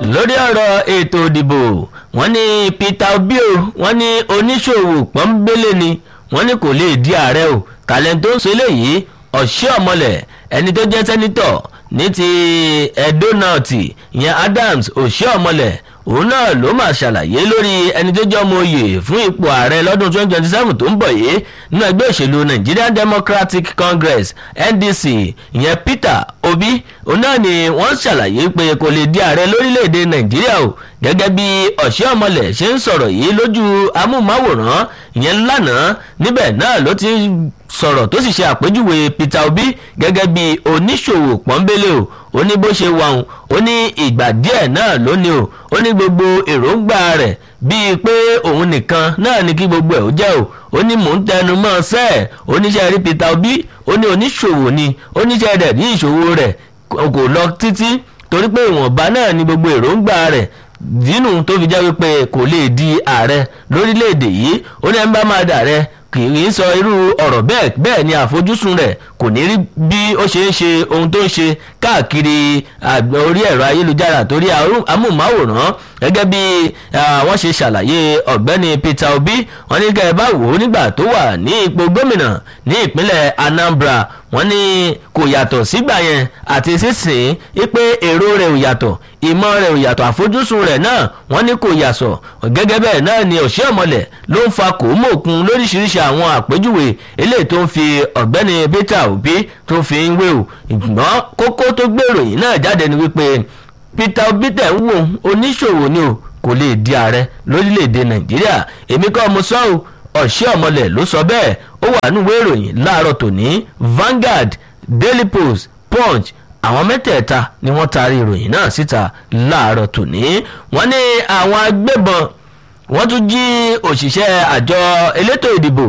lórí ọ̀rọ̀ ètò ìdìbò wọ́n ní Peter Obi o wọ́n ní oníṣòwò pọ́nbélé ni wọ́n ní kò lè di ààrẹ o tàlẹ́ńtò ń sọ eléyìí ọ̀ṣẹ́ ọ̀mọlẹ̀ ẹni tó jẹ́ sẹ́nitọ̀ ní ti Edo North ìyẹn Adams ọ̀ṣẹ́ ọ̀mọlẹ̀ òun náà ló máa ṣàlàyé lórí ẹni tó jẹ́ ọmọ oyè fún ipò ààrẹ lọ́dún 2027 tó ń bọ̀ yìí nínú ẹgbẹ́ òṣèlú Nigerian Democratic Congress NDC ìyẹn Peter Obi òun náà ni wọ́n ṣàlàyé pé kò lè di ààrẹ lórílẹ̀‐èdè Nàìjíríà o gẹ́gẹ́ bí ọ̀ṣẹ́ ọmọlẹ̀ ṣe ń sọ̀rọ̀ yìí lójú amóhùnmáwòrán ìyẹn lánàá níbẹ̀ náà ló ti sọ̀rọ̀ tó sì ṣe àpèjúwe Peter Obi gẹ́gẹ́ bí oníṣòwò pọ́nbélé o ó ní bó ṣe wà ó ní ìgbà díẹ̀ náà lónìí o ó ní gbogbo èròǹgbà rẹ̀ bíi pé òun nìkan náà ní kí gbogbo ẹ̀ ó jẹ́ o ó ní mò ń tẹnu mọ́ sẹ́ẹ̀ oníṣẹ́ rí Peter Obi ó ní oníṣòwò ni oníṣẹ́ rẹ̀ ní ìṣòwò rẹ̀ kò lọ títí torí pé ìwọ̀nba náà ní gbogbo èròǹgbà rẹ̀ dínú tó fi jẹ́ wípé kò lè di ààrẹ lórílẹ̀‐èdè yìí ó ní ẹ̀ ń bá máa dà rẹ kì í sọ irú ọ̀rọ̀ bẹ́ẹ̀ bẹ́ẹ̀ ni àfojúsùn rẹ̀ kò ní rí bí ó ṣe ń ṣe ohun tó ń ṣe káàkiri orí ẹ̀rọ ayélujára torí amóhùnmáwòrán gẹ́gẹ́ bí wọ́n ṣe ṣàlàyé ọ̀gbẹ́ni Peter Obi wọ́n ní kẹ́ ẹ bá wò ó nígbà tó wà ní ipò gómìnà ní ìpínlẹ̀ Anambra wọ́n ní kò yàtọ̀ sígbà yẹn àti sísìn pé èrò rẹ̀ ò yàtọ̀ ìmọ̀ rẹ̀ ò yàtọ̀ àfojúsùn rẹ̀ náà wọ́n ní kò yàsọ̀ gẹ́gẹ́ bẹ́ẹ̀ náà ni òṣìṣẹ́ ọ̀mọ̀lẹ̀ ló ń fa kòómọ̀kun lóríṣiríṣi àwọn àpèjúwe eléyìí tó ń fi ọ̀gbẹ́ni Peter Obi tó fi ń wé o ìgbọ́n kókó tó gbèrò yìí náà jáde ni wípé Peter Obi tẹ̀ ń wò oníṣòwò ni o kò lè di ààrẹ lórílẹ̀‐èdè Nàìjíríà èmi kọ́ mo sọ ọ́ ọ̀ṣẹ́ ọ̀mọ̀lẹ̀ ló sọ bẹ́ẹ̀ ó wà nínú ìwé ìròyìn láàárọ̀ tòní Vanguard Daily Post Punch àwọn mẹ́tẹ̀ẹ̀ta ni wọ́n taari ìròyìn náà síta láàárọ̀ tòní wọ́n ní àwọn agbébọn wọ́n tún jí òṣìṣẹ́ àjọ elétò ìdìbò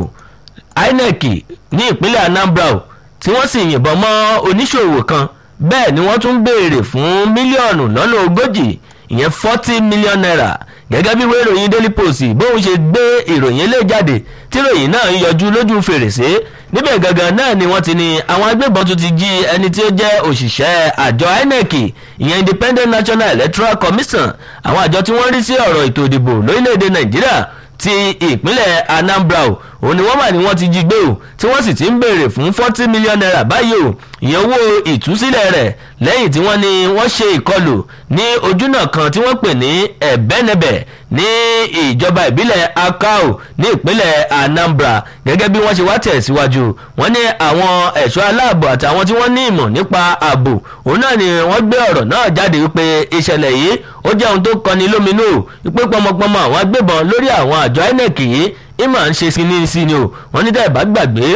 INEC ní ìpínlẹ̀ Anambra tí wọ́n sì yìnbọn mọ́ oníṣòwò kan bẹ́ẹ̀ ni wọ́n tún béèrè fún mílíọ̀nù lọ́nà ogójì ìyẹn forty million naira gẹ́gẹ́ bí ìwé ìròyìn Daily Post bóun ṣe gbé ìròyìn ilé jáde tí ìròyìn náà ń yọjú lójú fèrèsé níbẹ̀ gangan náà ni wọ́n ti ní àwọn agbébọn tún ti jí ẹni tí ó jẹ́ òṣìṣẹ́ àjọ INEC ìyẹn Independent National Electoral Commission àwọn àjọ tí wọ́n rí sí ọ̀rọ̀ ètò ìdìbò lórílẹ̀‐èdè Nàìjíríà ti ìpínlẹ̀ Anambra o òun ni wọ́n mà ní wọ́n ti jí gbé o tí wọ́n sì ti ń béèrè fún forty million naira báyìí o ìyẹn owó ìtúsílẹ̀ rẹ̀ lẹ́yìn tí wọ́n ní wọ́n ṣe ìkọlù ní ojúnà kan tí wọ́n pè ní ẹ̀bẹ́nẹbẹ̀ ní ìjọba ìbílẹ̀ Akau ní ìpínlẹ̀ Anambra gẹ́gẹ́ bí wọ́n ṣe wá tẹ̀síwájú wọ́n ní àwọn ẹ̀ṣọ́ aláàbò àtàwọn tí wọ́n ní ìmọ̀ nípa ààbò òun náà ni wọ́n gbé ọ̀rọ̀ náà jáde wípé ìṣẹ̀lẹ̀ yìí ó jẹ́ ohun tó kọni lóminú wípé pọmọpọmọ àwọn agbébọn lórí àwọn àjọ INEC yìí ìmọ̀ ń ṣe sinmi sí ni o wọ́n ní tẹ́ẹ̀ bá gbàgbé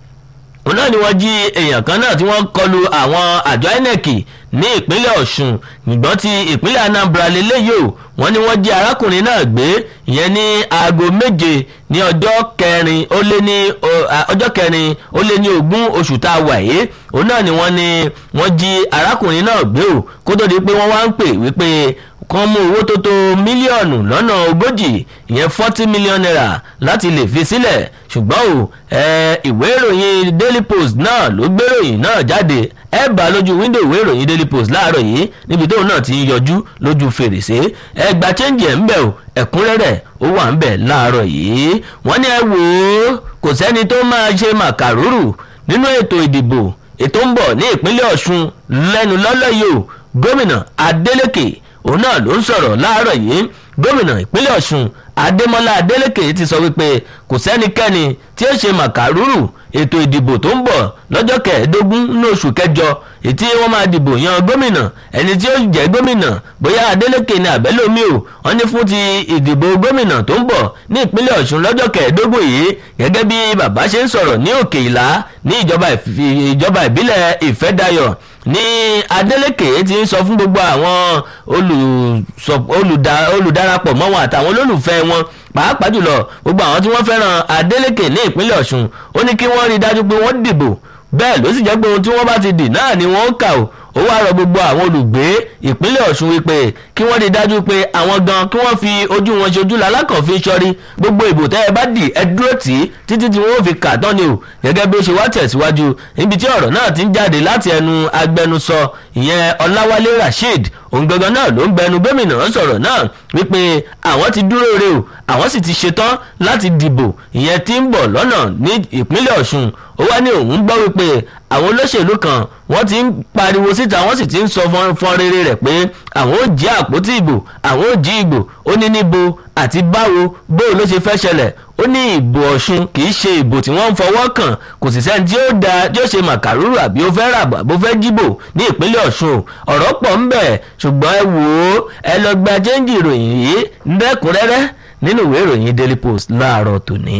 òun náà ni wọ́n jí èèyàn kan náà tí wọ́n kọlu àwọn àjọ INEC ní ìpínlẹ̀ Ọ̀ṣun nígbọ́n ti ìpínlẹ̀ Anambra lélẹ́yìí o wọ́n ní wọ́n jí arákùnrin náà gbé ìyẹn ní aago méje ní ọjọ́ kẹrin ó lé ní ọjọ́ kẹrin ó lé ní ogún oṣù tá a wà yìí òun náà ni wọ́n ní wọ́n jí arákùnrin náà gbé o kó tó di pé wọ́n wá ń pè wípé kan mú owó tó tó mílíọ̀nù lọ́nà ogójì ìyẹn forty million naira láti lè fi sílẹ̀ ṣùgbọ́n o ìwé ìròyìn Daily Post náà ló gbéròyìn náà jáde ẹ bá lójú wíńdò ìwé ìròyìn Daily Post láàárọ̀ yìí níbi tóun náà ti ń yọjú lójú fèrèsé ẹ gba chẹ́ǹjì ẹ̀ ń bẹ̀ o ẹ̀kúnrẹ́rẹ́ ó wà ń bẹ̀ láàárọ̀ yìí wọ́n ní ẹ wò ó kò sẹ́ni tó máa ṣe màkàrúrù nínú ètò ìdìbò ètò ń bọ̀ ní ìpínlẹ̀ Ọ̀ṣun lẹ́nu lọ́lọ́ yìí o gómìnà Adeleke òun náà ló ń sọ̀rọ̀ láàárọ̀ yìí gómìnà ìpínlẹ̀ Ọ̀ṣun Adémọ́lá Adélékè ti sọ wípé kò sẹ́nikẹ́ni tí ó ṣe màkàrúrù ètò ìdìbò tó ń bọ̀ lọ́jọ́ kẹẹ̀ẹ́dógún ní oṣù kẹjọ ètí wọ́n máa dìbò yan gómìnà ẹni tí ó jẹ́ gómìnà bóyá Adélékè ní àbẹ́lómi o wọ́n ní fún ti ìdìbò gómìnà tó ń bọ̀ ní ìpínlẹ̀ Ọ̀ṣun lọ́jọ́ kẹẹ̀ẹ́dógún yìí gẹ́gẹ́ bí bàbá ṣe ń sọ̀rọ̀ ní Òkè Ìlá ní ìjọba ìbílẹ̀ Ìfẹ́dayọ̀ ní Adeleke ti ń sọ fún gbogbo àwọn olùdarapọ̀ mọ́ wọn àtàwọn olólùfẹ́ wọn pàápàá jùlọ gbogbo àwọn tí wọ́n fẹ́ràn Adeleke ní ìpínlẹ̀ Ọ̀ṣun ó ní kí wọ́n rí i dájú pé wọ́n dìbò bẹ́ẹ̀ ló sì jẹ́ pé ohun tí wọ́n bá ti dì náà ni wọ́n ń kà ó ó wá rọ gbogbo àwọn olùgbé ìpínlẹ̀ Ọ̀ṣun wípé kí wọ́n rí i dájú pé àwọn gan kí wọ́n fi ojú wọn ṣojú lalákànfin sọ́rí gbogbo ìbò tẹ́ ẹ bá dì ẹ dúró tì í títí tí wọ́n fi kà tán ni o gẹ́gẹ́ bí ó ṣe wá tẹ̀síwájú níbi tí ọ̀rọ̀ náà ti ń jáde láti ẹnu agbẹnusọ ìyẹn Ọláwálé Rasheed òun gangan náà ló ń bẹnu gómìnà sọ̀rọ̀ náà wípé àwọn ti dúró re o àwọn sì ti ṣetán láti dìbò ìyẹn tí ń bọ̀ lọ́nà ní ìpínlẹ̀ ọ̀ṣun ó wá ní òun gbọ́ wípé àwọn olóṣèlú kan wọ́n ti ń pariwo síta wọ́n sì ti ń sọ fọ́n rere rẹ̀ pé àwọn ò jí àpótí ìbò àwọn ò jí ìbò ó ní níbo àti báwo bó ló ṣe fẹ́ ṣẹlẹ̀ ó ní ìbò ọ̀ṣun kì í ṣe ìbò tí wọ́n ń fọwọ́ kàn kò sì sẹ́ni tí ó da tí ó ṣe màkàrúrù àbí ó fẹ́ ràbà bó fẹ́ jíbò ní ìpínlẹ̀ ọ̀ṣun ọ̀rọ̀ pọ̀ ń bẹ̀ ṣùgbọ́n ẹ wò ó ẹ lọ gba jẹ́ńjì ìròyìn yìí lẹ́kùnrẹ́rẹ́ nínú ìwé ìròyìn daily post láàárọ̀ tòní.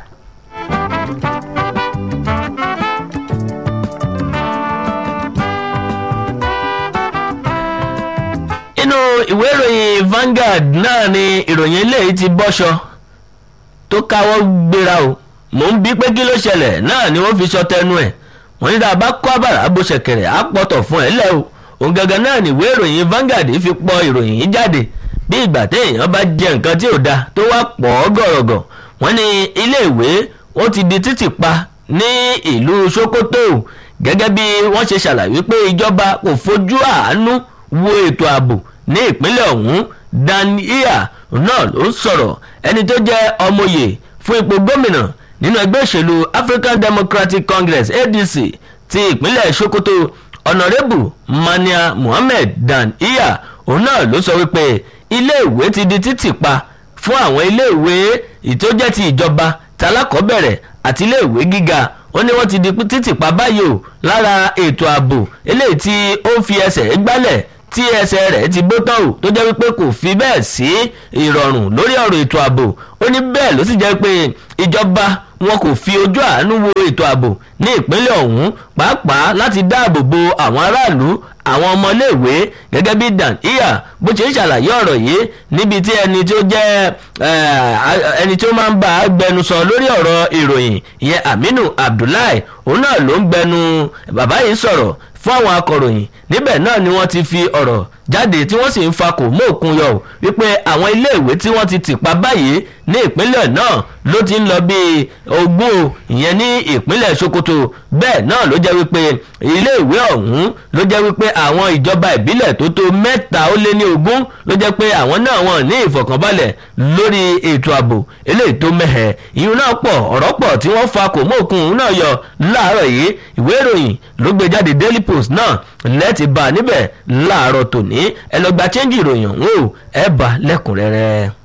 inú ìwé ìròyìn Vanguard náà ni ìròyìn eléyìí ti bọ́ṣọ tó káwọ́ gbéra o mò ń bí pé kí ló ṣẹlẹ̀ náà ni wọ́n fi sọ tẹnu ẹ̀ wọ́n ní tá a bá kọ́ àbàrà bó ṣẹ̀kẹ̀rẹ̀ á pọ̀tọ̀ fún ẹ lẹ́ o òun gangan náà ni ìwé ìròyìn Vanguard fi pọ ìròyìn yìí jáde bí ìgbà téèyàn bá jẹ nǹkan tí ò da tó wá pọ̀ ọ́ gọ̀rọ̀gọ̀ wọ́n ní iléèwé ó ti di títì pa ní ìlú Sokoto gẹ́gẹ́ bí wọ́n ṣe ṣàlàyé pé ìjọba kò fojú àánú wo ètò ààbò ní ìpínlẹ̀ ọ̀hún dania náà ló ń sọ̀rọ̀ ẹni tó jẹ́ ọmọye fún ipò gómìnà nínú ẹgbẹ́ òṣèlú African Democratic Congress ADC ti ìpínlẹ̀ Sokoto ọ̀nàrẹ́bù mania Mohammed dania òun náà ló sọ wípé iléèwé ti di títì pa fún àwọn iléèwé ìtójẹ́ ti ìjọba talákọ̀ọ́bẹ̀rẹ̀ àti iléèwé gíga ó ní wọ́n ti di títì pa báyìí o lára ètò ààbò eléyìí tí ó fi ẹsẹ̀ gbálẹ̀ tí ẹsẹ̀ rẹ̀ ti bó tán o tó jẹ́ wípé kò fi bẹ́ẹ̀ sí ìrọ̀rùn lórí ọ̀rọ̀ ètò ààbò ó ní bẹ́ẹ̀ ló sì jẹ́ pé ìjọba wọn kò fi ojú àánú wo ètò ààbò ní ìpínlẹ̀ ọ̀hún pàápàá láti dáàbò bo àwọn aráàlú àwọn ọmọléèwé gẹ́gẹ́ bí dan iya bó ṣe ń ṣàlàyé ọ̀rọ̀ yìí níbi tí ẹni tí ó jẹ́ ẹni tí ó máa ń bá a gbẹnusọ lórí ọ̀rọ̀ ìròyìn ìyẹn Aminu Abdullahi òun náà ló ń gbẹnu bàbá yìí sọ̀rọ̀ fún àwọn akọ̀ròyìn níbẹ̀ náà ni wọ́n ti fi ọ̀rọ̀ jáde tí wọ́n sì ń fa kò mọ́ òkun yọ wípé àwọn iléèwé tí wọ́n ti tì pa báyìí ní ìpínlẹ̀ náà ló ti ń lọ bíi ogún ìyẹn ní ìpínlẹ̀ Sokoto bẹ́ẹ̀ náà ló jẹ́ wípé iléèwé ọ̀hún ló jẹ́ wípé àwọn ìjọba ìbílẹ̀ tó tó mẹ́ta ó lé ní ogún ló jẹ́ pé àwọn náà wọ́n ní ìfọ̀kànbalẹ̀ lórí ètò ààbò eléyìí tó mẹ́hẹ̀ ìyún náà pọ̀ ọ̀rọ̀ pọ̀ tí wọ́n fa kò mọ́ òkun náà yọ láàárọ̀ yìí ìwé ìròyìn ló gbé jáde Daily Post náà lẹ́ẹ̀tì bá a níbẹ̀ láàárọ̀ tòní ẹ lọ gba chẹ́ńjì ìròyìn ọ̀hún o ẹ bá lẹ́kùnrẹ́rẹ́.